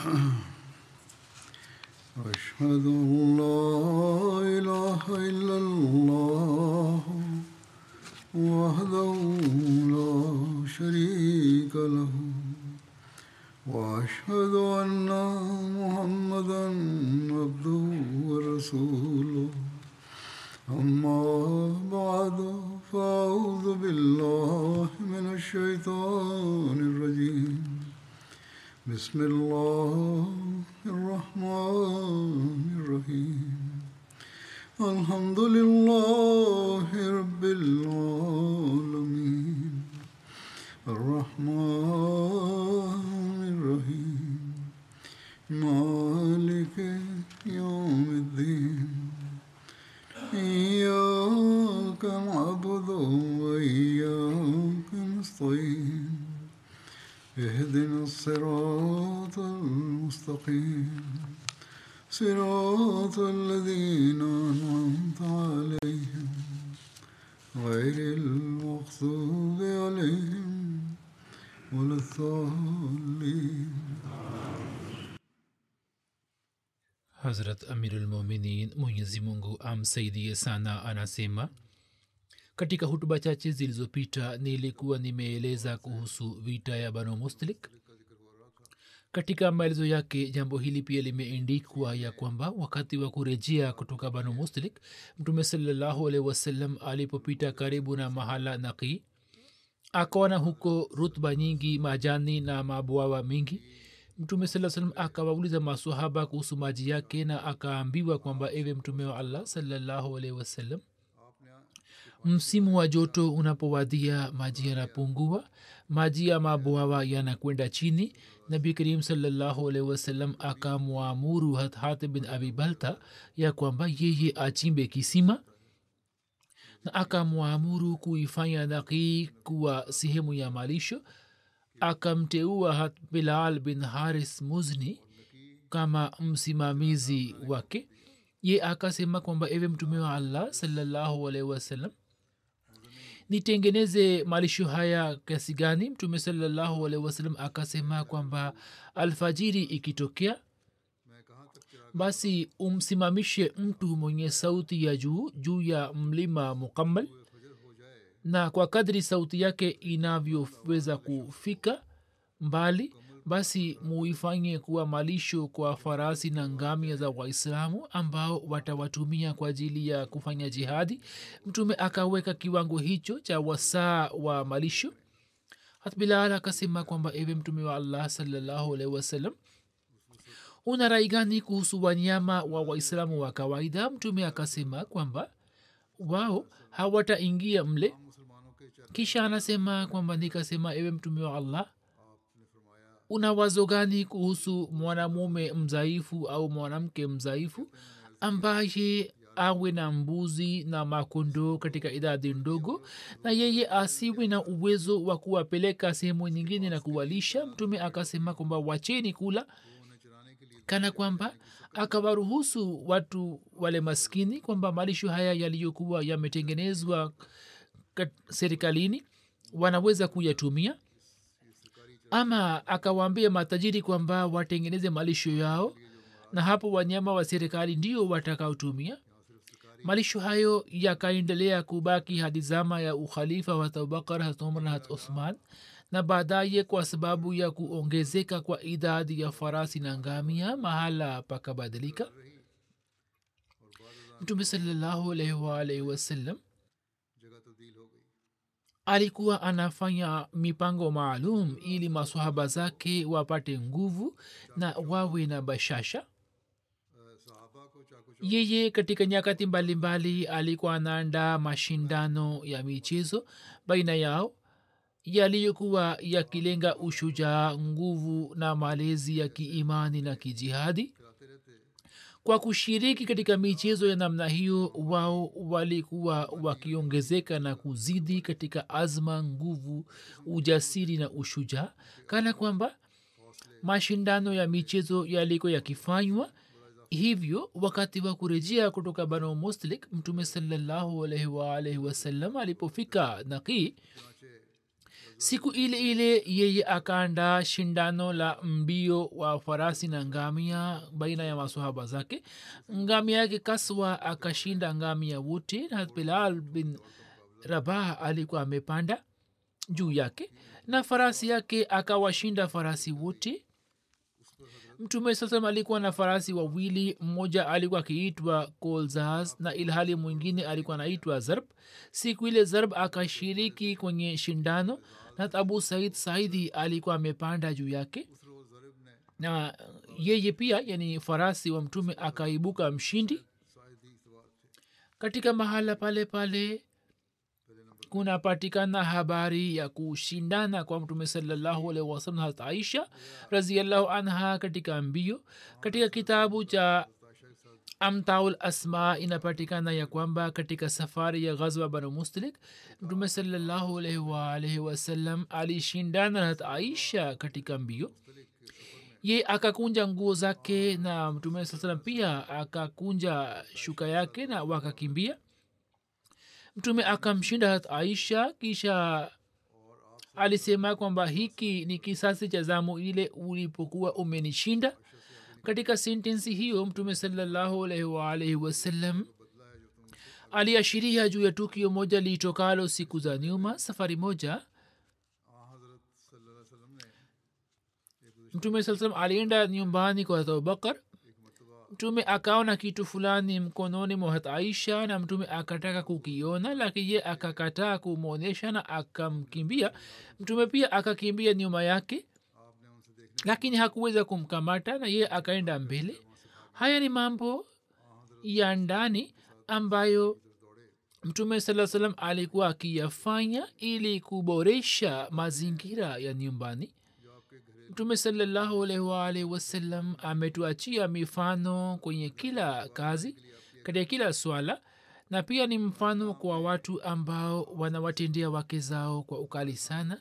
أشهد أن لا إله إلا الله وحده لا شريك له وأشهد أن محمدا عبده ورسوله أما بعد فأعوذ بالله من الشيطان الرجيم بسم الله الرحمن الرحيم الحمد لله رب العالمين الرحمن الرحيم مالك يوم الدين إياك نعبد وإياك نستعين اهدنا الصراط المستقيم صراط الذين أنعمت عليهم غير المغضوب عليهم ولا الضالين hazrat amirulmuminin mwenyezi mungu amsaidie sana anasema katika hutuba chache zilizopita nilikuwa nimeeleza kuhusu vita ya banu mustalik katika maelezo yake jambo hili pia limeendikwa ya kwamba wakati wa kurejea kutoka banu mustalik mtume salallahu alehi wasallam alipopita karibu na mahala naqii akaona huko rutba nyingi majani na mabwawa mengi mtume saa salam akawauliza masahaba kuhusu maji yake na akaambiwa kwamba ewe mtume wa allah salallahu alehi wasallam msimu wa joto unapowadia maji yanapungua maji ya mabwawa yanakwenda chini nabi karim salallahu alehi wasallam akamwamuru hathat bin abi balta ya kwamba yeye achimbe kisima na akamwamuru kuifanya naqii kuwa sehemu ya malisho akamteua hat bilal bin haris muzni kama msimamizi wake ye akasema kwamba ewe mtume wa allah salallahu alaihi wasallam nitengeneze malisho haya kiasi gani mtume salallahu alaihi wasallam akasema kwamba alfajiri ikitokea basi umsimamishe mtu mwenye sauti ya juu juu ya mlima mukammal na kwa kadri sauti yake inavyoweza kufika mbali basi muifanye kuwa malisho kwa farasi na ngamia za waislamu ambao watawatumia kwa ajili ya kufanya jihadi mtume akaweka kiwango hicho cha wasaa wa malisho hatbilal akasema kwamba ewe mtume wa allah salallahu alaihi wasallam una rai gani kuhusu wanyama wa waislamu wa kawaida mtume akasema kwamba wao hawataingia mle kisha anasema kwamba nikasema ewe mtume wa allah una wazo gani kuhusu mwanamume mzaifu au mwanamke mzaifu ambaye awe na mbuzi na makondoo katika idadi ndogo na yeye asiwe na uwezo wa kuwapeleka sehemu nyingine na kuwalisha mtume akasema kwamba wacheni kula kana kwamba akawaruhusu watu wale maskini kwamba malisho haya yaliyokuwa yametengenezwa serikalini wanaweza kuyatumia ama akawaambia matajiri kwamba watengeneze malisho yao na hapo wanyama wa serikali ndio watakaotumia malisho hayo yakaendelea kubaki hadi zama ya ukhalifa wa abubakar hat umar na hat uthman na baadaye kwa sababu ya kuongezeka kwa idadi ya farasi na ngamia mahala pakabadilika mtume salallahu alaihi waalaihi wasallam alikuwa anafanya mipango maalum ili masahaba zake wapate nguvu na wawe na bashasha yeye katika nyakati mbalimbali alikuwa anaandaa mashindano ya michezo baina yao yaliyokuwa yakilenga ushujaa nguvu na malezi ya kiimani na kijihadi kwa kushiriki katika michezo ya namna hiyo wao walikuwa wakiongezeka na kuzidi katika azma nguvu ujasiri na ushujaa kana kwamba mashindano ya michezo yalikuwa yakifanywa hivyo wakati wa kurejea kutoka banu muslik mtume salallahu alaihi waalaihi wasallam alipofika naqii siku ile ile yeye akaandaa shindano la mbio wa farasi na ngamia baina ya masahaba zake ngamia yake kaswa akashinda ngamia wote na bilal bin rabah alikuwa amepanda juu yake na farasi yake akawashinda farasi wote mtume sasam alikuwa na farasi wawili mmoja alikuwa akiitwa kolzaz na ilhali mwingine alikuwa anaitwa zarb siku ile zarb akashiriki kwenye shindano na abu said saidi alikuwa amepanda juu yake na yeye pia yani farasi wa mtume akaibuka mshindi katika mahala pale pale kunapatikana habari ya kushindana kwa mtume salallahu alaihi wasalam hat aisha raziallahu anha katika mbio katika kitabu cha amtaul asma inapatikana ya kwamba katika safari ya ghazwa banu mustalik mtume salallahu alaihi waalaihi wasallam alishindana na hat aisha katika mbio ye akakunja nguo zake na mtume saa salam pia akakunja shuka yake na wakakimbia mtume akamshinda hat aisha kisha alisema kwamba hiki ni kisasi cha zamu ile ulipokuwa umenishinda katika sentensi hiyo mtume salallahu alaihi waalaihi wasallam aliashiria juu ya tukio moja liitokalo siku za nyuma safari moja mtume saa salam alienda nyumbani kwa abubakar mtume akaona kitu fulani mkononi mwa hat aisha na mtume akataka kukiona lakini ye akakataa kumwonyesha na akamkimbia mtume pia akakimbia nyuma yake lakini hakuweza kumkamata na ye akaenda mbele haya ni mambo ya ndani ambayo mtume saa salam alikuwa akiyafanya ili kuboresha mazingira ya nyumbani mtume salallahu alaihi waalihi wasallam ametuachia mifano kwenye kila kazi katika kila swala na pia ni mfano kwa watu ambao wanawatendea wake zao kwa ukali sana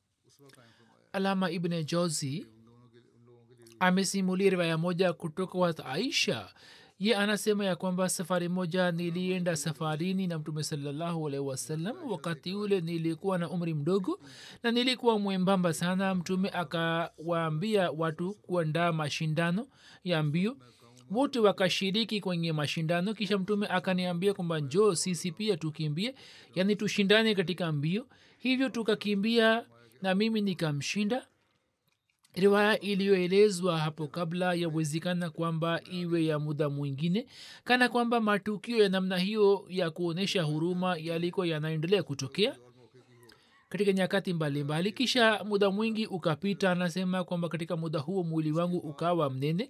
alama ibne jozi amesimulia riwaya moja kutoka kwa aisha ye anasema ya kwamba safari moja nilienda safarini na mtume salallahu alaihi wasallam wakati ule nilikuwa na umri mdogo na nilikuwa mwembamba sana mtume akawaambia watu kuandaa mashindano ya mbio wote wakashiriki kwenye mashindano kisha mtume akaniambia kwamba njoo sisi pia tukimbie yaani tushindane katika mbio hivyo tukakimbia na mimi nikamshinda riwaya iliyoelezwa hapo kabla yawezekana kwamba iwe ya muda mwingine kana kwamba matukio ya namna hiyo ya kuonyesha huruma yalikuwa yanaendelea kutokea katika nyakati mbalimbali mbali. kisha muda mwingi ukapita anasema kwamba katika muda huo mwili wangu ukawa mnene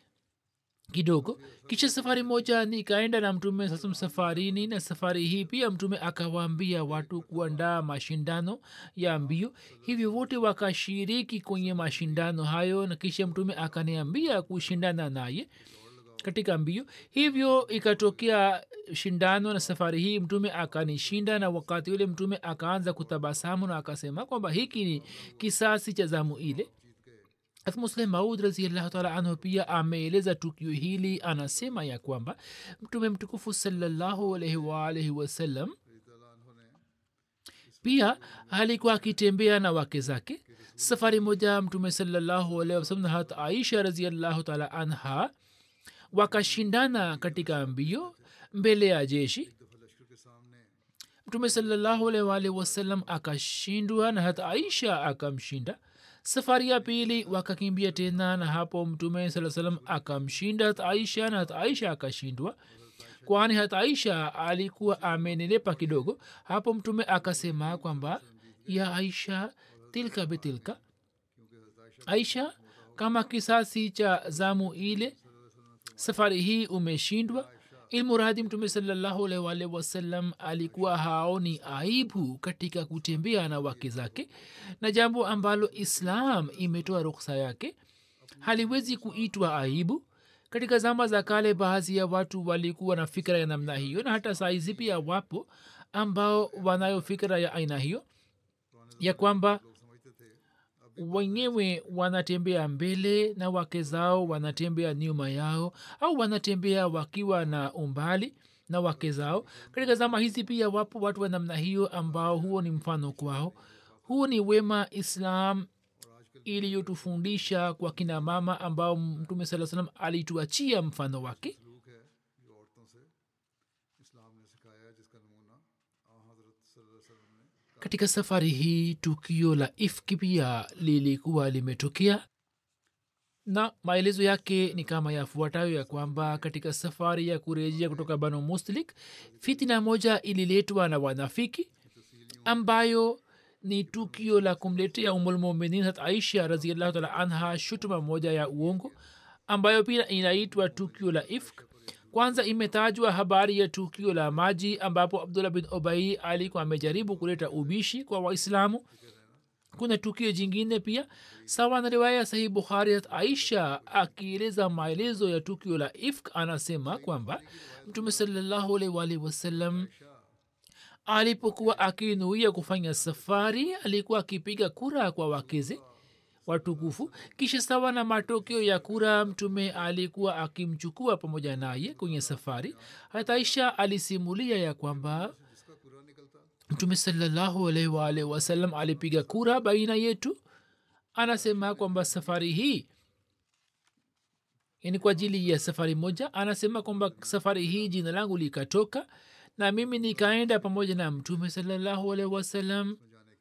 kidogo kisha safari moja nikaenda na mtume sasa safarini na safari hii pia mtume akawaambia watu kuandaa mashindano ya mbio hivyo wote wakashiriki kwenye mashindano hayo na kisha mtume akaniambia kushindana naye katika mbio hivyo ikatokea shindano na safari hii mtume akanishinda na wakati ule mtume akaanza kutabasamu na akasema kwamba hiki ni kisasi cha zamu ile muslim maud raziallahu taala anhu pia ameeleza tukio hili anasema ya kwamba mtume mtukufu salallahu alaihi waalaihi wasallam pia alikuwa akitembea na wake zake safari moja mtume salallahu alaihi wasallam hat aisha raziallahu taala anha wakashindana katika mbio mbele ya jeshi mtume salallahu alaihi waalaihi wasallam akashindwa na hata aisha akamshinda safari ya pili wakakimbia tena na hapo mtume saa salam akamshinda hat aisha na hat aisha akashindwa kwani hat aisha alikuwa amenelepa kidogo hapo mtume akasema kwamba ya aisha tilka bitilka aisha kama kisasi cha zamu ile safari hii umeshindwa ilmuradi mtume salllahualwalh wasallam alikuwa haoni aibu katika kutembea na wake zake na jambo ambalo islam imetoa ruksa yake haliwezi kuitwa aibu katika zama za kale baadhi ya watu walikuwa na fikira ya namna hiyo na hata saizi pia wapo ambao wanayo fikira ya aina hiyo ya kwamba wenyewe wanatembea mbele na wake zao wanatembea nyuma yao au wanatembea wakiwa na umbali na wake zao katika zama hizi pia wapo watu wa namna hiyo ambao huo ni mfano kwao huu ni wema islam iliyotufundisha kwa kina mama ambao mtume saa salam alituachia mfano wake सलूक है ये औरतों से इस्लाम ने सिखाया है जिसका नमूना आ हजरत सल्लल्लाहु अलैहि वसल्लम ने katika safari hii tukio la ifki pia lilikuwa limetokea na maelezo yake ni kama yafuatayo ya kwamba katika safari ya kurejea kutoka banu muslik fitina moja ililetwa na wanafiki ambayo ni tukio la kumletea umulmuminin hat aisha raziallahu taala anha shutuma moja ya uongo ambayo pia inaitwa tukio la ifk kwanza imetajwa habari ya tukio la maji ambapo abdullah bin obai alikuwa amejaribu kuleta ubishi kwa waislamu kuna tukio jingine pia sawa na riwaya sahih bukhari hat aisha akieleza maelezo ya tukio la ifk anasema kwamba mtume salallahu alaihi waalihi wasallam alipokuwa akinuia kufanya safari alikuwa akipiga kura kwa wakeze watukufu kisha sawa na matokeo ya kura mtume alikuwa akimchukua pamoja naye kwenye safari hata aisha alisimulia ya kwamba mtume salallahu alaihi waalihi wasallam alipiga kura baina yetu anasema kwamba safari hii yani kwa ajili ya safari moja anasema kwamba safari hii jina langu likatoka na mimi nikaenda pamoja na mtume salallahu alaihi wasallam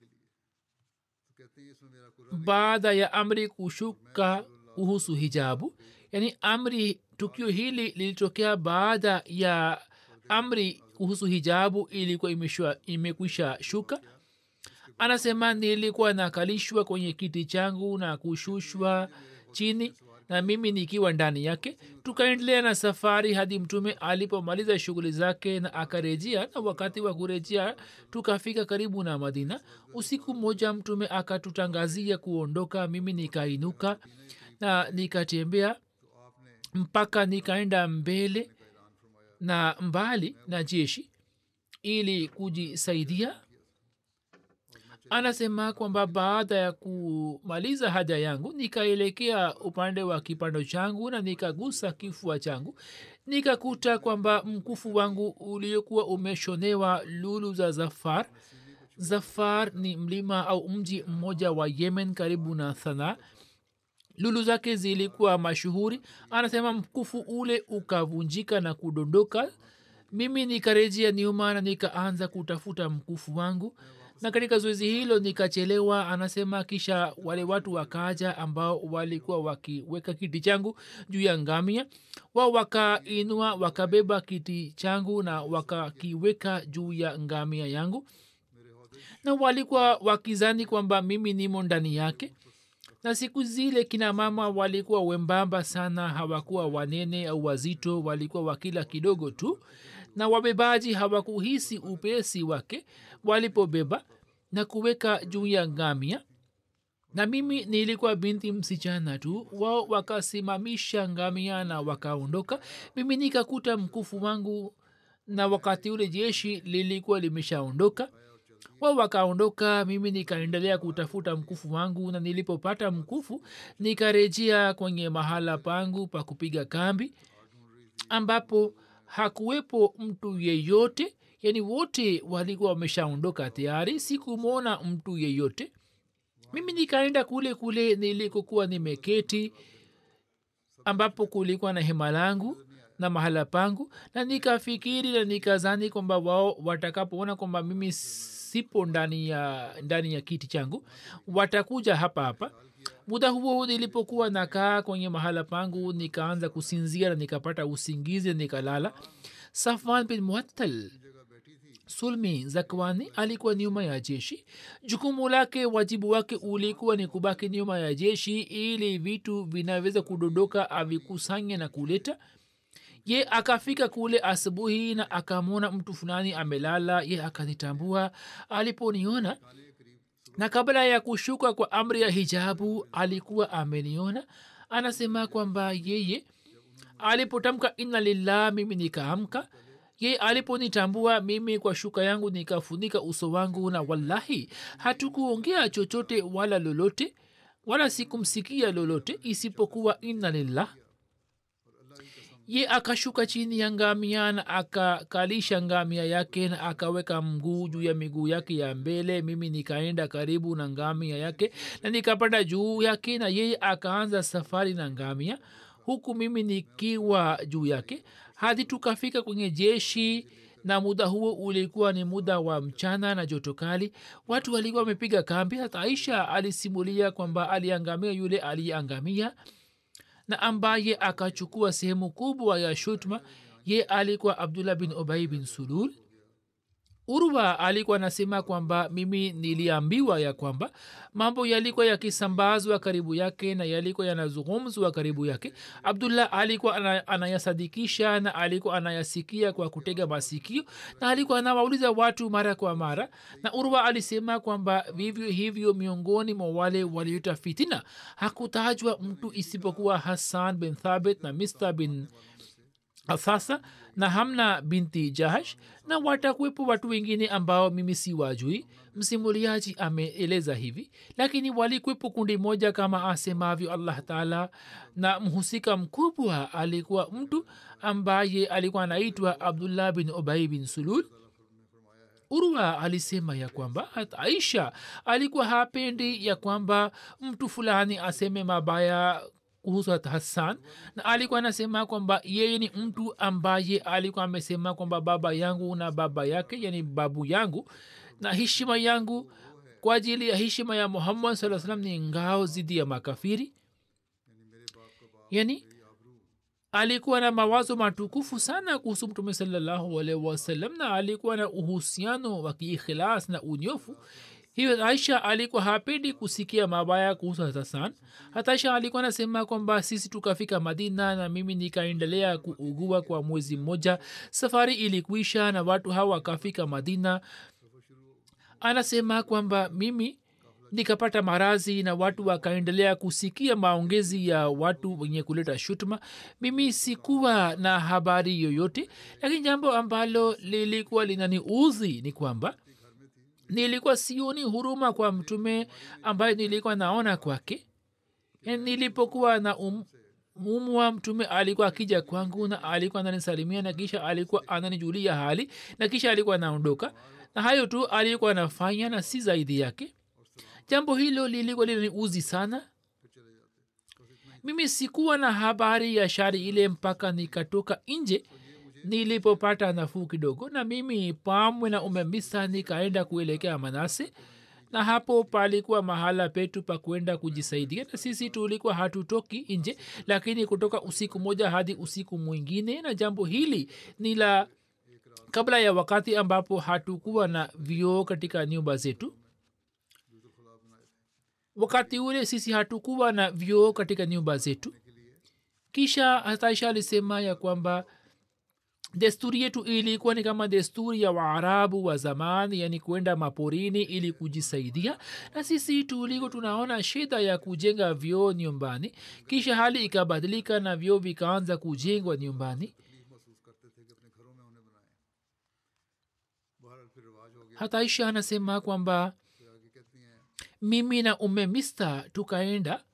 कहते हैं इसमें मेरा Quran baada ya amri kushuka kuhusu hijabu yaani amri tukio hili lilitokea baada ya amri kuhusu hijabu ilikuwa imeshwa- imekwisha shuka anasema nilikuwa nakalishwa kwenye kiti changu na kushushwa chini na mimi nikiwa ndani yake tukaendelea na safari hadi mtume alipomaliza shughuli zake na akarejea na wakati wa kurejea tukafika karibu na madina usiku mmoja mtume akatutangazia kuondoka mimi nikainuka na nikatembea mpaka nikaenda mbele na mbali na jeshi ili kujisaidia anasema kwamba baada ya kumaliza haja yangu nikaelekea upande wa kipando changu na nikagusa kifua changu nikakuta kwamba mkufu wangu uliokuwa umeshonewa lulu za zafar zafar ni mlima au mji mmoja wa yemen karibu na thana lulu zake zilikuwa mashuhuri anasema mkufu ule ukavunjika na kudondoka mimi nikarejea nyuma na nikaanza kutafuta mkufu wangu na katika zoezi hilo nikachelewa anasema kisha wale watu wakaja ambao walikuwa wakiweka kiti changu juu ya ngamia wao wakainua wakabeba kiti changu na wakakiweka juu ya ngamia yangu na walikuwa wakizani kwamba mimi nimo ndani yake na siku zile kina mama walikuwa wembamba sana hawakuwa wanene au wazito walikuwa wakila kidogo tu na wabebaji hawakuhisi upesi wake walipobeba na kuweka juu ya ngamia na mimi nilikuwa binti msichana tu wao wakasimamisha ngamia na wakaondoka mimi nikakuta mkufu wangu na wakati ule jeshi lilikuwa limeshaondoka wao wakaondoka mimi nikaendelea kutafuta mkufu wangu na nilipopata mkufu nikarejea kwenye mahala pangu pa kupiga kambi ambapo hakuwepo mtu yeyote yani wote walikuwa wameshaondoka tayari sikumwona mtu yeyote mimi nikaenda kule kule nilikokuwa nimeketi ambapo kulikuwa na hema langu na mahala pangu na nikafikiri na nikazani kwamba wao watakapoona kwamba mimi sipo ndani ya ndani ya kiti changu watakuja hapa hapa muda huo nilipokuwa nakaa kwenye mahala pangu nikaanza kusinzia na nikapata usingizi nikalala safwan bin muattal sulmi zakwani alikuwa nyuma ya jeshi jukumu lake wajibu wake ulikuwa ni kubaki nyuma ya jeshi ili vitu vinaweza kudondoka avikusanye na kuleta ye akafika kule asubuhi na akamwona mtu fulani amelala ye akanitambua aliponiona na kabla ya kushuka kwa amri ya hijabu alikuwa ameniona anasema kwamba yeye alipotamka inna lillah mimi nikaamka ye aliponitambua mimi kwa shuka yangu nikafunika uso wangu na wallahi hatukuongea chochote wala lolote wala sikumsikia lolote isipokuwa inna lillah ye akashuka chini ya ngamia na akakalisha ngamia yake na akaweka mguu juu ya miguu yake ya mbele mimi nikaenda karibu na ngamia yake na nikapanda juu yake na yeye akaanza safari na ngamia huku mimi nikiwa juu yake hadi tukafika kwenye jeshi na muda huo ulikuwa ni muda wa mchana na joto kali watu walikuwa wamepiga kambi hata aisha alisimulia kwamba aliangamia yule aliyeangamia na ambaye akachukua sehemu kubwa ya shutma ye alikuwa abdullah bin obai bin sulul urwa alikuwa anasema kwamba mimi niliambiwa ya kwamba mambo yalikuwa yakisambazwa karibu yake na yalikuwa yanazungumzwa karibu yake abdullah alikuwa ana- anayasadikisha na alikuwa anayasikia kwa kutega masikio na alikuwa anawauliza watu mara kwa mara na urwa alisema kwamba vivyo hivyo miongoni mwa wale waliota fitina hakutajwa mtu isipokuwa hassan bin thabit na mista bin sasa na hamna binti jahash na watakuwepo watu wengine ambao mimi si wajui msimuliaji ameeleza hivi lakini walikwepo kundi moja kama asemavyo allah taala na mhusika mkubwa alikuwa mtu ambaye alikuwa anaitwa abdullah bin obai bin sulul urwa alisema ya kwamba hata aisha alikuwa hapendi ya kwamba mtu fulani aseme mabaya kuhusu hata hassan na alikuwa anasema kwamba yeye ni mtu ambaye alikuwa amesema kwamba baba yangu na baba yake yani babu yangu na heshima yangu kwa ajili ya heshima ya muhammad saa salam ni ngao zidi ya makafiri yani alikuwa na mawazo matukufu sana kuhusu mtume salallahu alaihi wasallam na alikuwa na uhusiano wa kiikhilas na unyofu hiyo aisha alikuwa hapendi kusikia mabaya kuhusu hasan hata aisha alikuwa anasema kwamba sisi tukafika madina na mimi nikaendelea kuugua kwa mwezi mmoja safari ilikuisha na watu hawa wakafika madina anasema kwamba mimi nikapata marazi na watu wakaendelea kusikia maongezi ya watu wenye kuleta shutuma mimi sikuwa na habari yoyote lakini jambo ambalo lilikuwa linaniudhi ni kwamba nilikuwa sioni huruma kwa mtume ambaye nilikuwa naona kwake Yani nilipokuwa na um, umwa mtume alikuwa akija kwangu na alikuwa ananisalimia na kisha alikuwa ananijulia hali na kisha alikuwa anaondoka na hayo tu alikuwa anafanya na si zaidi yake jambo hilo lilikuwa linaniuzi sana mimi sikuwa na habari ya shari ile mpaka nikatoka nje nilipopata nafuu kidogo na mimi pamwe na umemisa nikaenda kuelekea manase na hapo palikuwa mahala petu pa kwenda kujisaidia na sisi tulikuwa hatutoki nje lakini kutoka usiku moja hadi usiku mwingine na jambo hili ni la kabla ya wakati ambapo hatukuwa na vioo katika nyumba zetu wakati ule sisi hatukuwa na vioo katika nyumba zetu kisha hataisha alisema ya kwamba desturi yetu ilikuwa ni kama desturi ya waarabu wa zamani yani kwenda maporini ili kujisaidia na sisi tuliko tunaona shida ya kujenga vyoo nyumbani kisha hali ikabadilika na vyoo vikaanza kujengwa nyumbani hata isha anasema kwamba mimi na ume mista tukaenda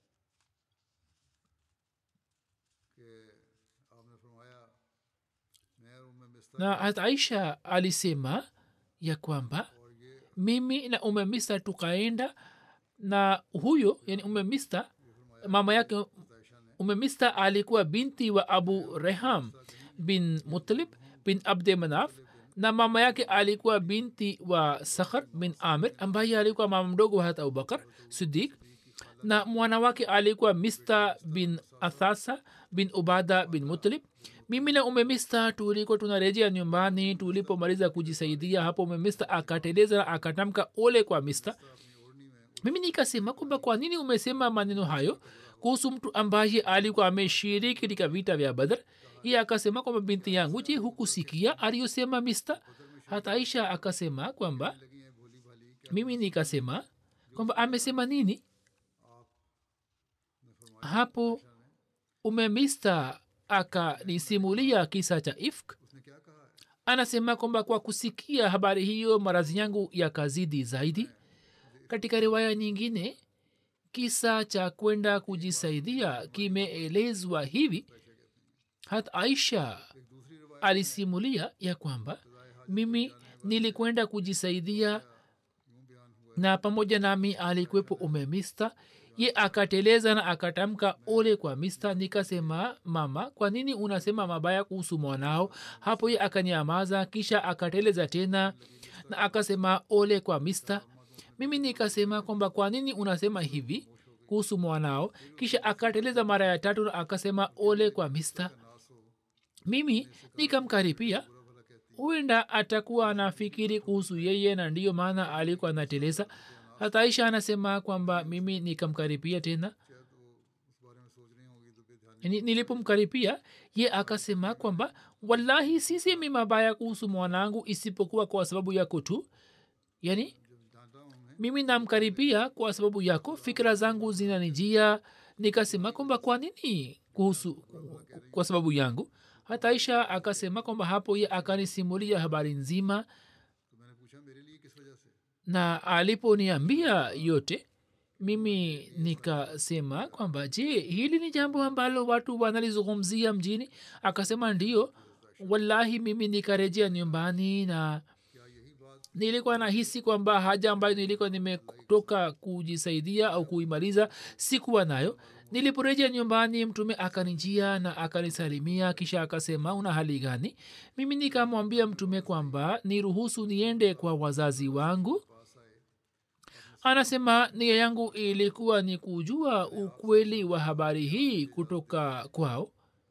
na hata aisha alisema ya kwamba mimi na ume mista tukaenda na huyo yani ume mista mama yake ume mista alikuwa binti wa abu reham bin mutalib bin abde manaf na mama yake alikuwa binti wa sakhar bin amir ambaye alikuwa mama mdogo wa hata abubakar sidik na mwana wake alikuwa mista bin athasa bin ubada bin mutalib mimi na umemista tuliko tunarejea nyumbani tulipomaliza kujisaidia hapo umemista akateleza na akatamka ole kwa mista mimi nikasema kwamba kwa nini umesema maneno hayo kuhusu mtu ambaye alikuwa ameshiriki katika vita vya badr iye akasema kwamba binti yangu je hukusikia aliyosema mista hata aisha akasema kwamba mimi nikasema kwamba amesema nini hapo umemista akanisimulia kisa cha ifk anasema kwamba kwa kusikia habari hiyo marazi yangu yakazidi zaidi katika riwaya nyingine kisa cha kwenda kujisaidia kimeelezwa hivi hat aisha alisimulia ya kwamba mimi nilikwenda kujisaidia na pamoja nami alikuwepo ume mista ye akateleza na akatamka ole kwa mista nikasema mama kwa nini unasema mabaya kuhusu mwanao hapo ye akanyamaza kisha akateleza tena na akasema ole kwa mista mimi nikasema kwamba kwa nini unasema hivi kuhusu mwanao kisha akateleza mara ya tatu na akasema ole kwa mista mimi nikamkaripia huenda atakuwa anafikiri kuhusu yeye na ndiyo maana alikuwa anateleza hata aisha anasema kwamba mimi nikamkaripia tena Ni- nilipomkaripia ye akasema kwamba wallahi sisemi mabaya kuhusu mwanangu isipokuwa kwa sababu yako tu yani mimi namkaribia kwa sababu yako fikira zangu zinanijia nikasema kwamba kwa nini kuhusu kwa sababu yangu hata aisha akasema kwamba hapo ye akanisimulia habari nzima na aliponiambia yote mimi nikasema kwamba je hili ni jambo ambalo watu wanalizungumzia mjini akasema ndio wallahi mimi nikarejea nyumbani na nilikuwa nahisi kwamba haja ambayo nilikuwa nimetoka kujisaidia au kuimaliza sikuwa nayo niliporejea nyumbani mtume akanijia na akanisalimia kisha akasema una hali gani mimi nikamwambia mtume kwamba niruhusu niende kwa wazazi wangu anasema nia yangu ilikuwa ni kujua ukweli wa habari hii kutoka kwao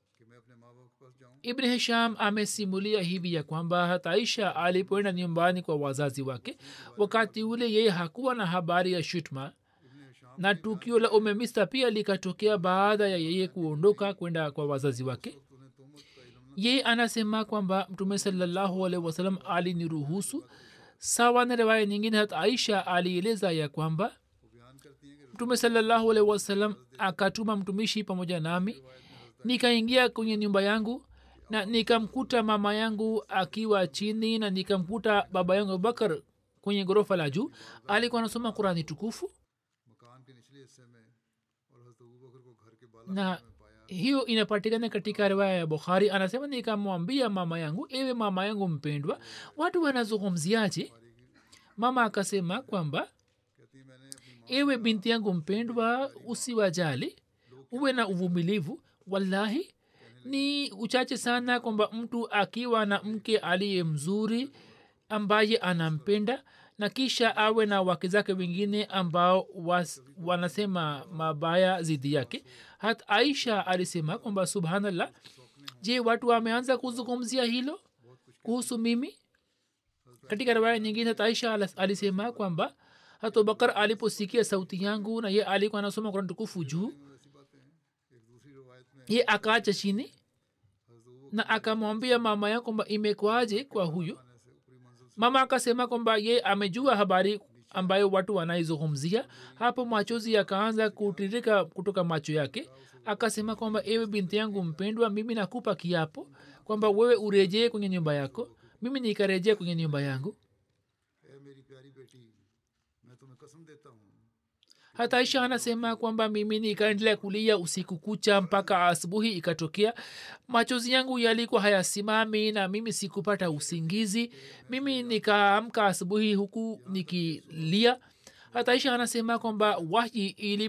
ibn hisham amesimulia hivi ya kwamba hata aisha alipoenda nyumbani kwa wazazi wake wakati ule yeye hakuwa na habari ya shutma na tukio la umemista pia likatokea baada ya yeye kuondoka kwenda kwa wazazi wake yeye anasema kwamba mtume salallahu alaihi wasalam aliniruhusu sawa na riwaya nyingine hata aisha alieleza ya kwamba mtume salallahu alaihi wasalam akatuma mtumishi pamoja nami nikaingia kwenye nyumba yangu na nikamkuta mama yangu akiwa chini na nikamkuta baba yangu abubakar kwenye ghorofa la juu alikuwa anasoma qurani tukufu मकान के निचले हिस्से में और हजरत अबू बकर को घर के बाला na hiyo inapatikana katika riwaya ya bukhari anasema nikamwambia mama yangu ewe mama yangu mpendwa watu wanazungumziaje mama akasema kwamba कहती है मैंने अपनी ewe binti yangu mpendwa usiwajali uwe na uvumilivu wallahi ni uchache sana kwamba mtu akiwa na mke aliye mzuri ambaye anampenda na kisha awe na wake zake wengine ambao was, wanasema mabaya zidi yake hat aisha alisema kwamba subhanallah je watu wameanza kuzungumzia hilo kuhusu mimi katika riwaya nyingine hata aisha alas- alisema kwamba hata abubakar aliposikia sauti yangu na ye alikuwa anasoma kurani tukufu juu ऐसी बातें हैं एक दूसरी रवायत में ye akaacha chini na akamwambia mama ya kwamba imekwaje kwa huyu आने से ऊपरी मंजिल mama akasema kwamba ye amejua habari ambayo watu wanaizungumzia hapo machozi yakaanza kutirika kutoka macho yake akasema kwamba ewe binti yangu mpendwa mimi nakupa kiapo kwamba wewe urejee kwenye nyumba yako mimi nikarejea kwenye nyumba yangu ए मेरी प्यारी बेटी मैं तुम्हें कसम देता हूँ hata aisha anasema kwamba mimi nikaendelea kulia usiku kucha mpaka asubuhi ikatokea machozi yangu yalikuwa hayasimami na mimi sikupata usingizi mimi nikaamka asubuhi huku nikilia hata aisha anasema kwamba wahi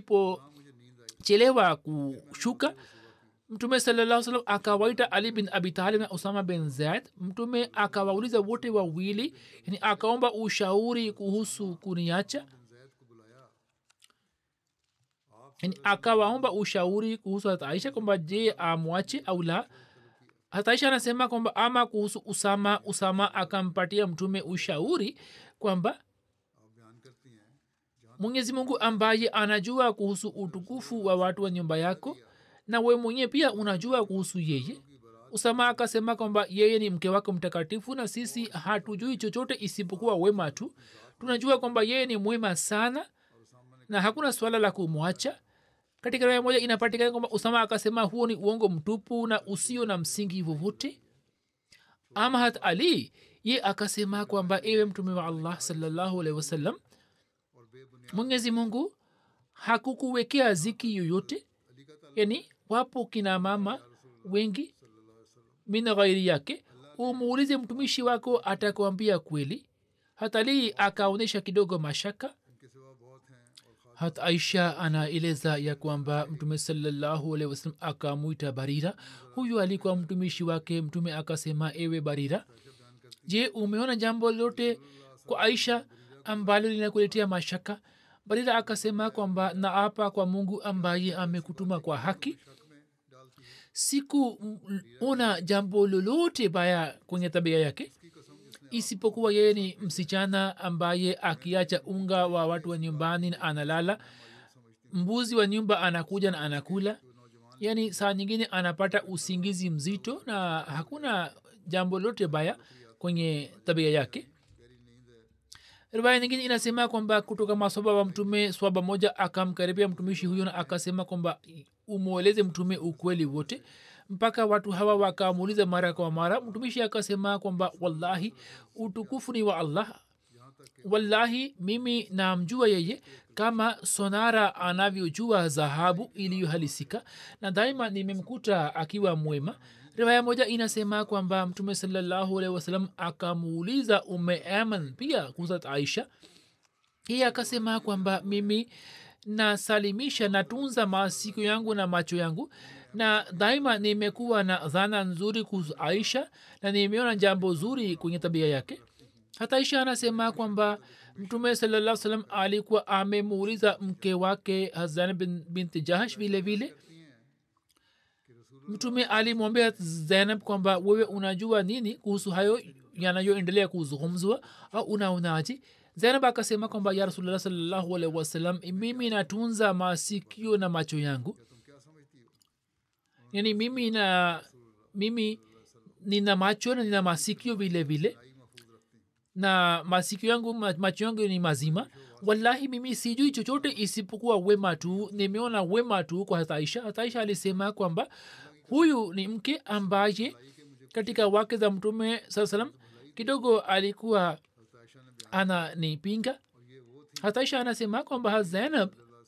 ilipochelewa kushuka mtume salaa salam akawaita ali bin abi talib na usama bin zaid mtume akawauliza wote wawili yani akaomba ushauri kuhusu kuniacha yani akawaomba ushauri kuhusu hata aisha kwamba je amwache au la hata aisha anasema kwamba ama kuhusu usama usama akampatia mtume ushauri kwamba आप बयान करती हैं जहाँ mwenyezi mungu ambaye anajua kuhusu utukufu wa watu wa nyumba yako na we mwenyewe pia unajua kuhusu yeye usama akasema kwamba yeye ni mke wako mtakatifu na sisi hatujui chochote isipokuwa wema tu tunajua kwamba yeye ni mwema sana na hakuna swala la kumwacha katika raya moja inapatikana kwamba usama akasema huo ni uongo mtupu na usio na msingi vovote ama hat ali ye akasema kwamba ewe mtume wa allah salallahu alaihi wasallam और बेबुनियाद mwenyezi mungu hakukuwekea ziki yoyote yani wapo kina mama wengi min ghairi yake umuulize mtumishi wako atakuambia kweli hatalii akaonyesha kidogo mashaka hat aisha anaeleza ya kwamba mtume salallahu alehi wasalam akamwita barira huyu alikuwa mtumishi wake mtume akasema ewe barira je umeona jambo lote kwa aisha ambalo linakuletea mashaka barira akasema kwamba naapa kwa mungu ambaye amekutuma kwa haki sikuona jambo lolote baya kwenye tabia yake isipokuwa yeye ni msichana ambaye akiacha unga wa watu wa nyumbani na analala mbuzi wa nyumba anakuja na anakula yaani saa nyingine anapata usingizi mzito na hakuna jambo lote baya kwenye tabia yake riwaya nyingine inasema kwamba kutoka maswaba wa mtume swaba moja akamkaribia mtumishi huyo na akasema kwamba umweleze mtume ukweli wote mpaka watu hawa wakamuuliza mara kwa mara mtumishi akasema kwamba wallahi utukufu ni wa allah wallahi mimi namjua yeye kama sonara anavyojua dhahabu iliyohalisika na daima nimemkuta akiwa mwema riwaya moja inasema kwamba mtume salallahu alehi wasalam akamuuliza ume aman pia kuhusu aisha yeye akasema kwamba mimi nasalimisha natunza masiku yangu na macho yangu na daima nimekuwa na dhana nzuri kuhusu aisha na nimeona jambo zuri kwenye tabia yake hata aisha anasema kwamba mtume salaa salam alikuwa amemuuliza mke wake hazan bin, binti jahash vile vile mtume alimwambia zainab kwamba wewe unajua nini kuhusu hayo yanayoendelea kuzungumzwa au unaonaji zainab akasema kwamba ya rasulllah salllahu alaihi wasallam mimi natunza masikio na macho yangu yani mimi na mimi nina macho na nina masikio vile vile na masikio yangu macho yangu ni mazima wallahi mimi sijui chochote isipokuwa wema tu nimeona wema tu kwa hataisha hataisha alisema kwamba huyu ni mke ambaye katika wake za mtume saa salam kidogo alikuwa ananipinga hataisha anasema kwamba zainab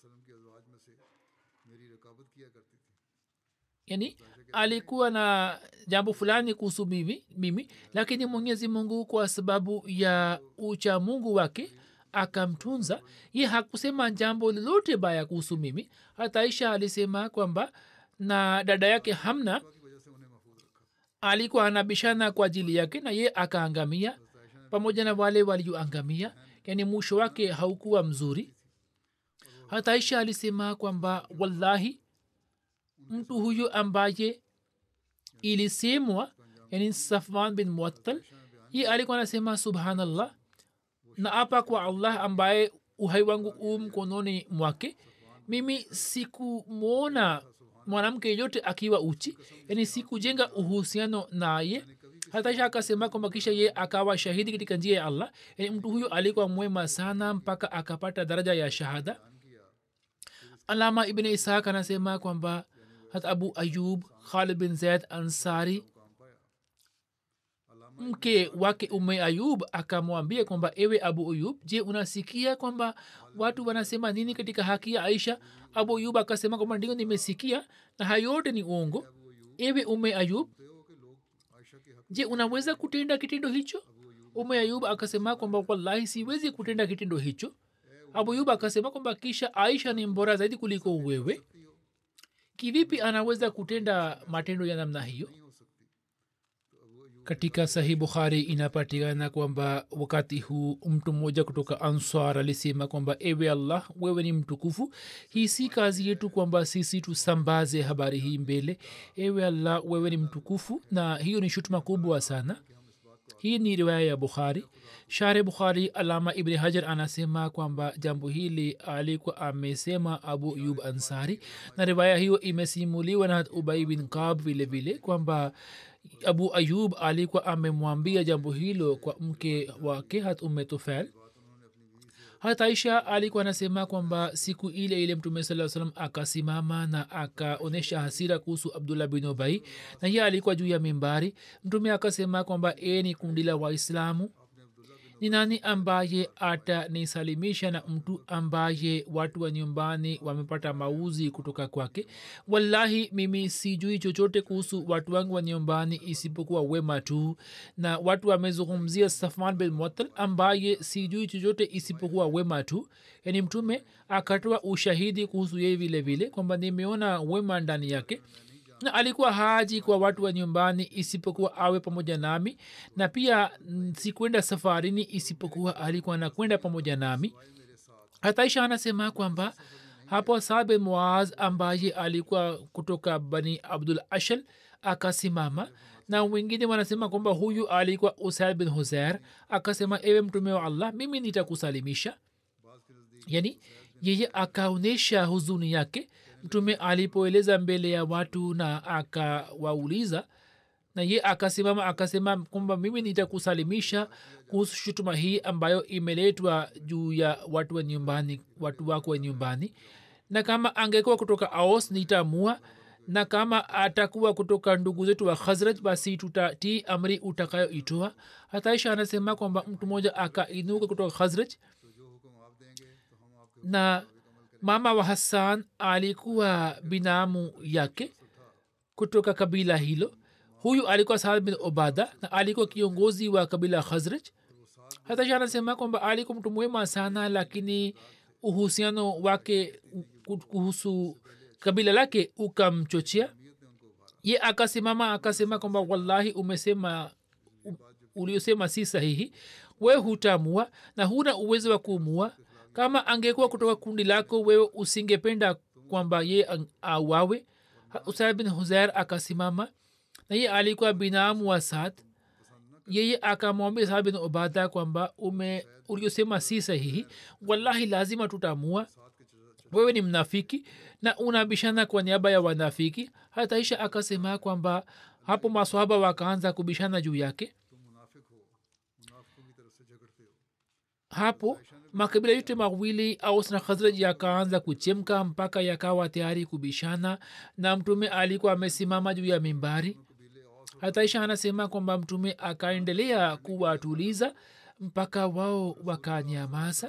yani alikuwa na jambo fulani kuhusu mimi, mimi lakini mwenyezi mungu kwa sababu ya ucha mungu wake akamtunza ye hakusema jambo lolote baya kuhusu mimi hata aisha alisema kwamba na dada yake hamna alikuwa anabishana kwa ajili yake na ye akaangamia pamoja na wale walioangamia yani mwisho wake haukuwa mzuri hata aisha alisema kwamba wallahi mtu huyu ambaye ilisemwa yani safwan bin muattal ye alikuwa anasema subhanallah na apa kwa allah ambaye uhai wangu u mkononi mwake mimi sikumwona mwanamke yeyote akiwa uchi yani sikujenga uhusiano naye hata akasema kwamba kisha ye akawa shahidi katika njia ya allah yani mtu huyo alikuwa mwema sana mpaka akapata daraja ya shahada alama ibn ishaq anasema kwamba hata abu ayub khalid bin zaid ansari mke wake ume ayub akamwambia kwamba ewe abu ayub je unasikia kwamba watu wanasema nini katika haki ya aisha abu ayub akasema kwamba ndio nimesikia na hayote ni uongo ewe ume ayub je unaweza kutenda kitendo hicho ume ayub akasema kwamba wallahi siwezi kutenda kitendo hicho abu ayub akasema kwamba kisha aisha ni mbora zaidi kuliko wewe kivipi anaweza kutenda matendo ya namna hiyo katika sahih bukhari inapatikana kwamba wakati huu mtu mmoja kutoka answar alisema kwamba ewe allah wewe ni mtukufu hii si kazi yetu kwamba sisi tusambaze habari hii mbele ewe allah wewe ni mtukufu na hiyo ni shutuma kubwa sana hii ni riwaya ya bukhari share bukhari alama ibni hajar anasema kwamba jambo hili alikuwa amesema abu yub ansari na riwaya hiyo imesimuliwa na ubai bin kab vile vile kwamba abu ayub alikuwa amemwambia jambo hilo kwa mke wake hat ume tufel hata aisha alikuwa anasema kwamba siku ile ile mtume saa salam akasimama na akaonyesha hasira kuhusu abdullah bin obai na hiye alikuwa juu ya mimbari mtume akasema kwamba e ni kundi la waislamu ni nani ambaye atanisalimisha na mtu ambaye watu wa nyumbani wamepata mauzi kutoka kwake wallahi mimi sijui chochote kuhusu watu wangu wa nyumbani isipokuwa wema tu na watu wamezungumzia safan bin mutal ambaye sijui chochote isipokuwa wema tu yani mtume akatoa ushahidi kuhusu yeye vile vile kwamba nimeona wema ndani yake na alikuwa haji kwa watu wa nyumbani isipokuwa awe pamoja nami na pia mm, sikwenda safarini isipokuwa alikuwa nakwenda pamoja nami hataisha anasema kwamba hapo sabe muaz ambaye alikuwa kutoka bani abdul ashal akasimama na wengine wanasema kwamba huyu alikuwa usaid bin huzair akasema ewe mtume wa allah mimi nitakusalimisha yani yeye akaonyesha huzuni yake mtume alipoeleza mbele ya watu na akawauliza na ye akasimama akasema kwamba mimi nitakusalimisha kuhusu shutuma hii ambayo imeletwa juu ya watu wa nyumbani watu wako wa nyumbani na kama angekuwa kutoka aos nitamua na kama atakuwa kutoka ndugu zetu wa khazraj basi tutatii amri utakayoitoa hataisha anasema kwamba mtu mmoja akainuka kutoka khazraj na mama wa hassan alikuwa binamu yake kutoka kabila hilo huyu alikuwa saad bin obada na alikuwa kiongozi wa kabila khazraj hata sha anasema kwamba alikuwa mtu mwema sana lakini uhusiano wake ku- kuhusu kabila lake ukamchochea ye akasimama akasema kwamba wallahi umesema u- uliosema si sahihi we hutamua na huna uwezo wa kuumua kama angekuwa kutoka kundi lako wewe usingependa kwamba ye ang- auawe Ha- usaid bin huzair akasimama na ye alikuwa binamu wa saad yeye akamwambia saad bin ubada kwamba ume uliosema si sahihi wallahi lazima tutamua wewe ni mnafiki na unabishana kwa niaba ya wanafiki hata isha akasema kwamba hapo maswahaba wakaanza kubishana juu yake hapo makabila yote mawili aus na khazraj yakaanza kuchemka mpaka yakawa tayari kubishana na mtume alikuwa amesimama juu ya mimbari hataisha anasema kwamba mtume akaendelea kuwatuliza mpaka wao wakanyamaza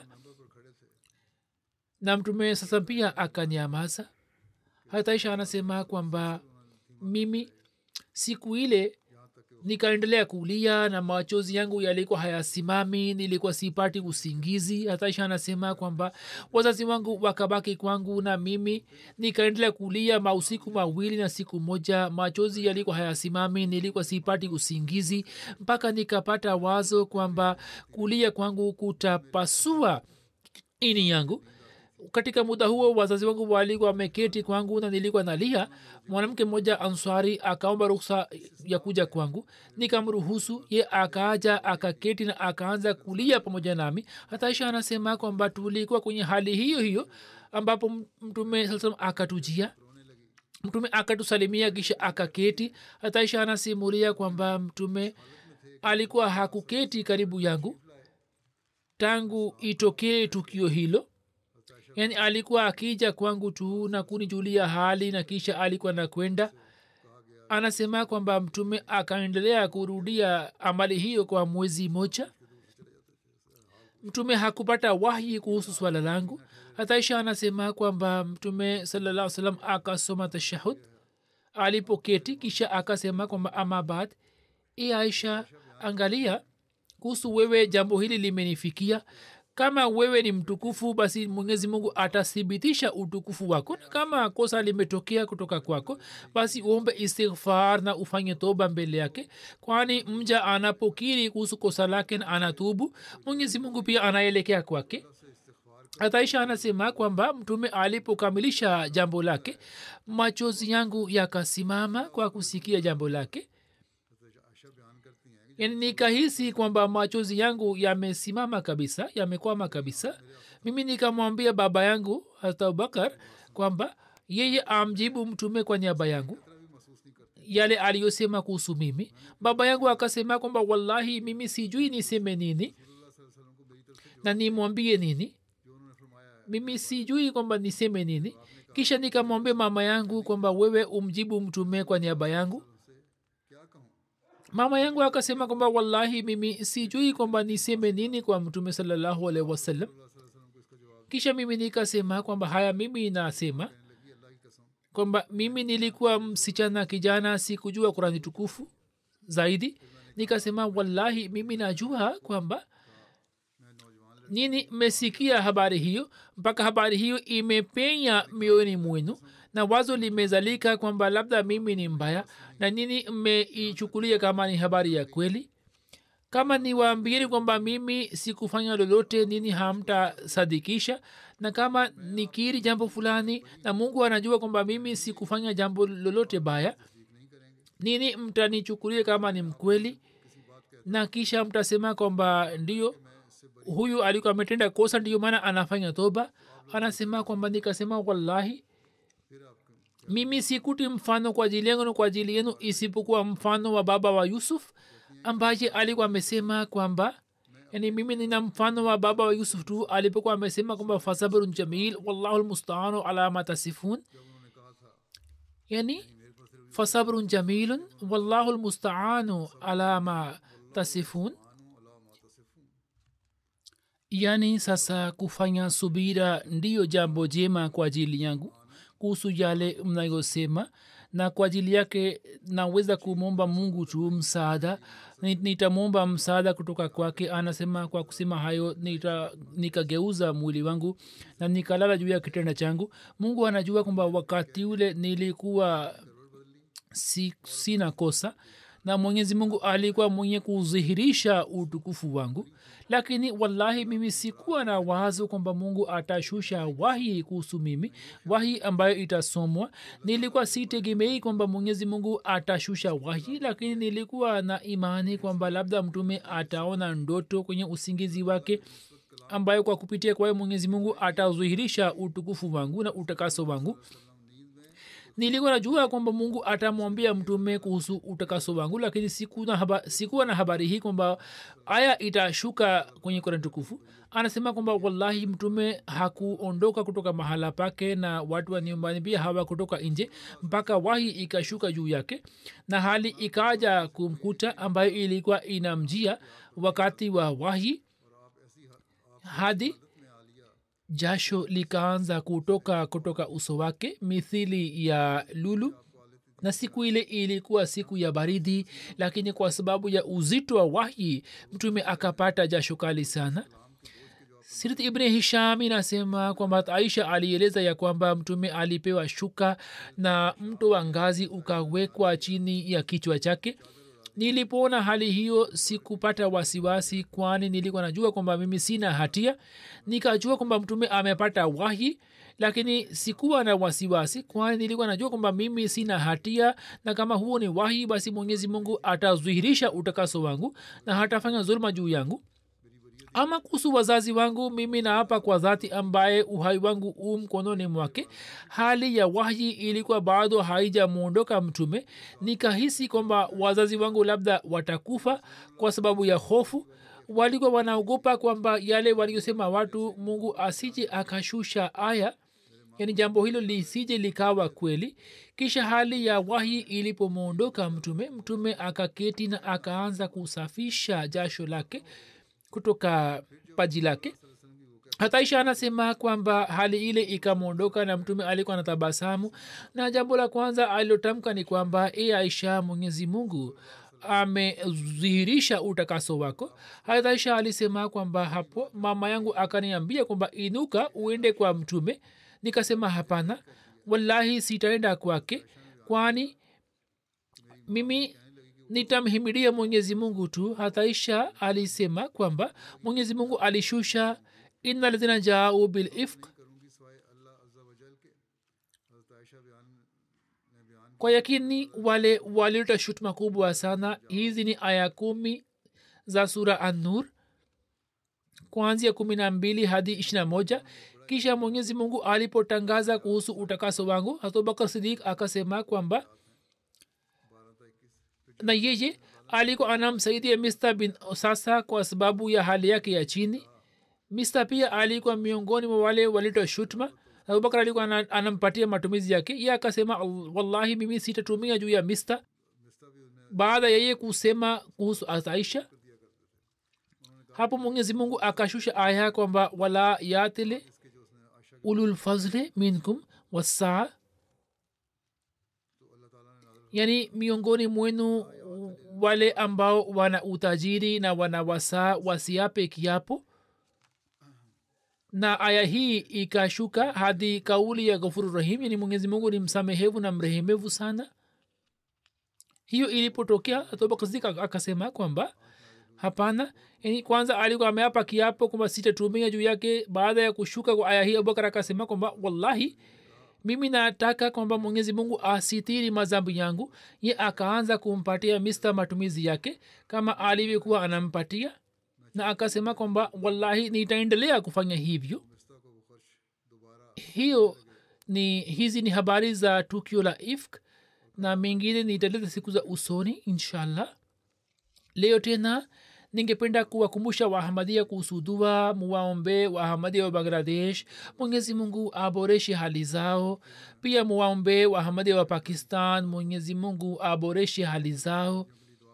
na mtume sasa pia akanyamaza hataisha anasema kwamba mimi siku ile nikaendelea kulia na machozi yangu yalikuwa hayasimami nilikuwa sipati usingizi hataisha anasema kwamba wazazi wangu wakabaki kwangu na mimi nikaendelea kulia mausiku mawili na siku moja machozi yalikuwa hayasimami nilikuwa sipati usingizi mpaka nikapata wazo kwamba kulia kwangu kutapasua ini yangu katika muda huo wazazi wangu walikuwa wameketi kwangu na nilikuwa nalia mwanamke mmoja answari akaomba ruksa ya kuja kwangu nikamruhusu ye akaaja akaketi na akaanza kulia pamoja nami hata isha anasema kwamba tulikuwa kwenye hali hiyo hiyo ambapo mtume saa salam akatujia mtume akatusalimia kisha akaketi hata isha anasimulia kwamba mtume alikuwa hakuketi karibu yangu tangu itokee tukio hilo yani alikuwa akija kwangu tu na kunijulia hali na kisha alikuwa nakwenda anasema kwamba mtume akaendelea kurudia amali hiyo kwa mwezi moja mtume hakupata wahyi kuhusu swala langu hataisha anasema kwamba mtume salaa salam akasoma tashahud alipoketi kisha akasema kwamba ama baad e aisha angalia kuhusu wewe jambo hili limenifikia kama wewe ni mtukufu basi mwenyezi mungu atathibitisha utukufu wako na kama kosa limetokea kutoka kwako basi uombe istighfar na ufanye toba mbele yake kwani mja anapokiri kuhusu kosa lake na anatubu mwenyezi mungu pia anaelekea kwake hataisha anasema kwamba mtume alipokamilisha jambo lake machozi yangu yakasimama kwa kusikia jambo lake yani nikahisi kwamba machozi yangu yamesimama kabisa yamekwama kabisa mimi nikamwambia baba yangu hata abubakar kwamba yeye amjibu mtume kwa niaba yangu yale aliyosema kuhusu mimi baba yangu akasema kwamba wallahi mimi sijui niseme nini na nimwambie nini mimi sijui kwamba niseme nini kisha nikamwambia mama yangu kwamba wewe umjibu mtume kwa niaba yangu mama yangu akasema kwamba wallahi mimi sijui kwamba niseme nini kwa mtume salallahu alaihi wasallam kisha mimi nikasema kwamba haya mimi nasema kwamba mimi nilikuwa msichana kijana sikujua kurani tukufu zaidi nikasema wallahi mimi najua kwamba nini mmesikia habari hiyo mpaka habari hiyo imepenya mioyoni mwenu na wazo limezalika kwamba labda mimi ni mbaya na nini mmeichukulia kama ni habari ya kweli kama niwaambieni kwamba mimi sikufanya lolote nini hamtasadikisha na kama nikiri jambo fulani na mungu anajua kwamba mimi sikufanya jambo lolote baya nini mtanichukulia kama ni mkweli na kisha mtasema kwamba ndio huyu alikuwa ametenda kosa ndiyo maana anafanya toba anasema kwamba nikasema wallahi mimi sikuti mfano kwa ajili yangu na kwa ajili yenu isipokuwa mfano wa baba wa yusuf ambaye alikuwa amesema kwamba yani mimi nina mfano wa baba wa yusuf tu alipokuwa amesema kwamba fasabrun jamil wallahu lmustaanu ala ma tasifun yani fasabrun jamilun wallahu lmustaanu ala ma tasifun yani sasa kufanya subira ndiyo jambo jema kwa ajili yangu kuhusu yale mnayosema na kwa ajili yake naweza kumwomba mungu tu msaada nitamwomba msaada kutoka kwake anasema kwa kusema hayo nita, nikageuza mwili wangu na nikalala juu ya kitenda changu mungu anajua kwamba wakati ule nilikuwa si, sina kosa na mwenyezi mungu alikuwa mwenye kudhihirisha utukufu wangu lakini wallahi mimi sikuwa na wazo kwamba mungu atashusha wahi kuhusu mimi wahi ambayo itasomwa nilikuwa sitegemei kwamba mwenyezi mungu atashusha wahi lakini nilikuwa na imani kwamba labda mtume ataona ndoto kwenye usingizi wake ambayo kwa kupitia kwayo mwenyezi mungu atadhihirisha utukufu wangu na utakaso wangu nilikuwa najua kwamba mungu atamwambia mtume kuhusu utakaso wangu lakini sikuwa na, haba, sikuwa na habari hii kwamba aya itashuka kwenye korani tukufu anasema kwamba wallahi mtume hakuondoka kutoka mahala pake na watu wa nyumbani pia hawakutoka nje mpaka wahi ikashuka juu yake na hali ikaja kumkuta ambayo ilikuwa inamjia wakati wa wahi hadi jasho likaanza kutoka kutoka uso wake mithili ya lulu na siku ile ilikuwa siku ya baridi lakini kwa sababu ya uzito wa wahi mtume akapata jasho kali sana sirat ibni hisham inasema kwamba aisha alieleza ya kwamba mtume alipewa shuka na mto wa ngazi ukawekwa chini ya kichwa chake nilipoona hali hiyo sikupata wasiwasi kwani nilikuwa najua kwamba mimi sina hatia nikajua kwamba mtume amepata wahi lakini sikuwa na wasiwasi kwani nilikuwa najua kwamba mimi sina hatia na kama huo ni wahi basi mwenyezi mungu atadhihirisha utakaso wangu na hatafanya zuluma juu yangu ama kuhusu wazazi wangu mimi naapa kwa dhati ambaye uhai wangu u mkononi mwake hali ya wahyi ilikuwa bado haijamwondoka mtume nikahisi kwamba wazazi wangu labda watakufa kwa sababu ya hofu walikuwa wanaogopa kwamba yale waliosema watu mungu asije akashusha aya yani jambo hilo lisije likawa kweli kisha hali ya wahi ilipomwondoka mtume mtume akaketi na akaanza kusafisha jasho lake kutoka paji lake hata isha anasema kwamba hali ile ikamwondoka na mtume alikuwa na tabasamu na jambo la kwanza alilotamka ni kwamba e aisha mwenyezi mungu amedhihirisha utakaso wako hata aisha alisema kwamba hapo mama yangu akaniambia kwamba inuka uende kwa mtume nikasema hapana wallahi sitaenda kwake kwani mimi nitamhimidia mwenyezi mungu tu hataisha alisema kwamba mwenyezi mungu alishusha ina ladhina jaau bilifq kwa yakini wale walileta shutuma kubwa sana hizi ni aya kumi za sura annur kuanzia kumi na mbili hadi ishirina moja kisha mwenyezi mungu alipotangaza kuhusu utakaso wangu hatubakar sidik akasema kwamba na yeye alikuwa anamsaidia mista bin sasa kwa sababu ya hali yake ya chini mista pia alikuwa miongoni mwa wale walitoa shutma abubakar alikuwa anampatia matumizi yake ye akasema wallahi mimi sitatumia juu ya mista baada ya yeye kusema kuhusu aisha hapo mwenyezi mungu akashusha aya kwamba wala yatile ululfazli minkum wasaa yani miongoni mwenu wale ambao wana utajiri na wana wasaa wasiape kiapo na aya hii ikashuka hadi kauli ya ghafuru rahim yani mwenyezi mungu ni msamehevu na mrehemevu sana hiyo ilipotokea atobakzik akasema kwamba hapana yani kwanza alikuwa ameapa kiapo kwamba sitatumia juu yake baada ya kushuka kwa aya hii abubakar akasema kwamba wallahi mimi nataka kwamba mwenyezi mungu asitiri mazambi yangu ye akaanza kumpatia mista matumizi yake kama alivyokuwa anampatia na akasema kwamba wallahi nitaendelea kufanya hivyo hiyo ni hizi ni habari za tukio la ifk na mengine nitaleta siku za usoni inshallah leo tena ningependa kuwakumbusha wahamadia kuhusu dua muwaombe wahamadia wa bangladesh mwenyezi mungu aboreshe hali zao pia muwaombe wahamadia wa pakistan mwenyezi mungu aboreshe hali zao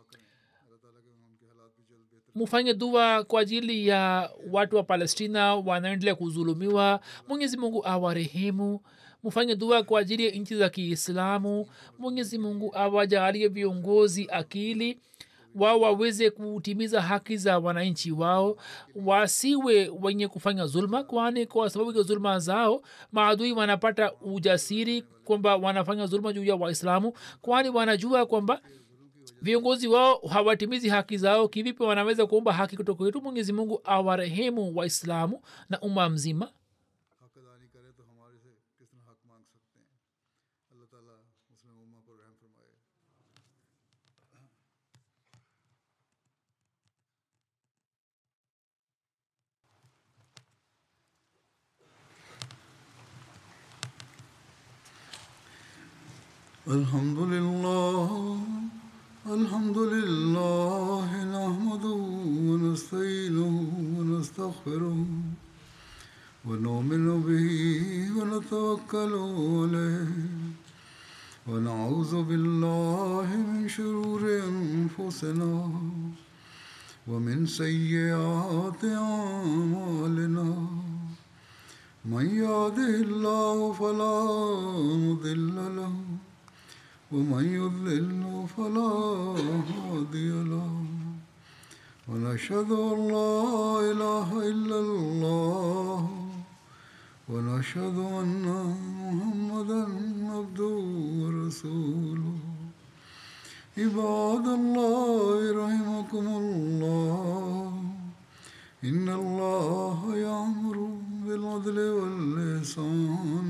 mufanye dua kwa ajili ya watu wa palestina wanaendelea kuzulumiwa mwenyezi mungu awarehemu mufanye dua kwa ajili ya nchi za kiislamu mwenyezi mungu awajaalie viongozi akili wao waweze kutimiza haki za wananchi wao wasiwe wenye kufanya zulma kwani kwa sababu ya zulma zao maadui wanapata ujasiri kwamba wanafanya zulma juu ya waislamu kwani wanajua kwamba viongozi wao hawatimizi haki zao kivipi wanaweza kuomba haki kutoka kwetu mwenyezi mungu awarehemu waislamu na umma mzima हक अदा नहीं करे तो हमारे से किस तरह हक मांग सकते हैं अल्लाह ताला मुस्लिम उम्मा पर रहम फरमाए الحمد لله الحمد لله نحمده ونستعينه ونستغفره ونؤمن به ونتوكل عليه ونعوذ بالله من شرور انفسنا ومن سيئات اعمالنا من يهده الله فلا مضل له ومن يضلل فلا هادي له ونشهد ان لا اله الا الله ونشهد ان محمدا عبده ورسوله عباد الله رحمكم الله ان الله يامر بالعدل واللسان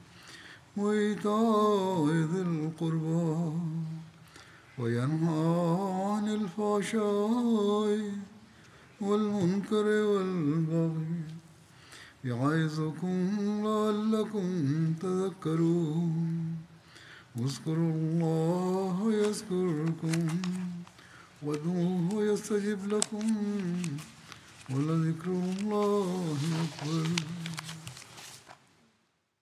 وايتاء ذي القربى وينهى عن الفحشاء والمنكر والبغي يعظكم لعلكم تذكرون اذكروا الله يذكركم وادعوه يستجب لكم ولذكر الله أكبر